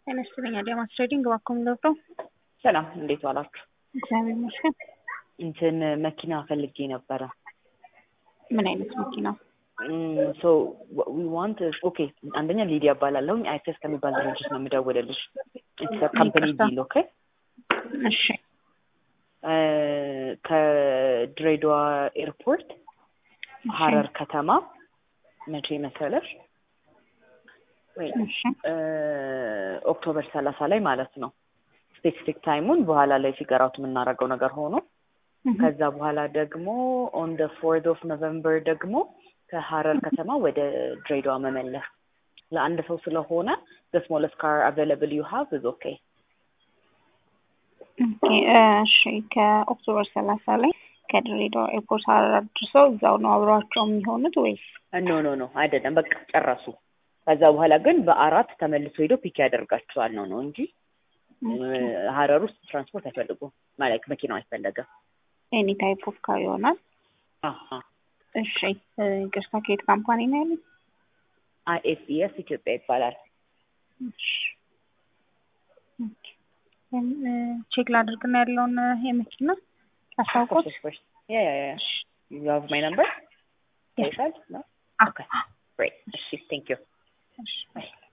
ጤና ይስጥልኝ አዲያማስ ትሬዲንግ እባክዎን ገብተው። ሰላም እንዴት ዋላችሁ? እግዚአብሔር ይመስገን። እንትን መኪና ፈልጌ ነበረ። ምን አይነት መኪና? ሶ ዊ ዋንት ኦኬ። አንደኛ ሊዲያ እባላለሁኝ አይተስ ከሚባል ድርጅት ነው የምደውልልሽ። ካምፓኒ ይቅርታ። ዲል ኦኬ። እሺ ከድሬዳዋ ኤርፖርት ሀረር ከተማ መቼ መሰለሽ? ወይ እሺ ኦክቶበር ሰላሳ ላይ ማለት ነው። ስፔሲፊክ ታይሙን በኋላ ላይ ፊገር አውት የምናደርገው ነገር ሆኖ ከዛ በኋላ ደግሞ ኦን ደ ፎርት ኦፍ ኖቨምበር ደግሞ ከሀረር ከተማ ወደ ድሬዳዋ መመለስ ለአንድ ሰው ስለሆነ the smallest car available you have is okay ኦኬ እሺ ከኦክቶበር ሰላሳ ላይ ከድሬዳዋ ኤርፖርት ሀረር አድርሰው እዛው ነው አብረዋቸው የሚሆኑት ወይስ? ኖ ኖ ኖ አይደለም በቃ ጨረሱ ከዛ በኋላ ግን በአራት ተመልሶ ሄዶ ፒክ ያደርጋቸዋል ነው ነው እንጂ ሀረር ውስጥ ትራንስፖርት አይፈልጉም ማለት መኪናው አይፈለገም ኤኒ ታይፕ ኦፍ ካር ይሆናል። አሀ እሺ ይቅርታ ከየት ካምፓኒ ነው ያሉት? አይኤስኢኤስ ኢትዮጵያ ይባላል እሺ ኦኬ ቼክ ላድርግና ያለውን የመኪና አሳውቆት ያ ያ ያ you have my number Yes. Yes. No? Okay. Great. እሺ thank you እሺ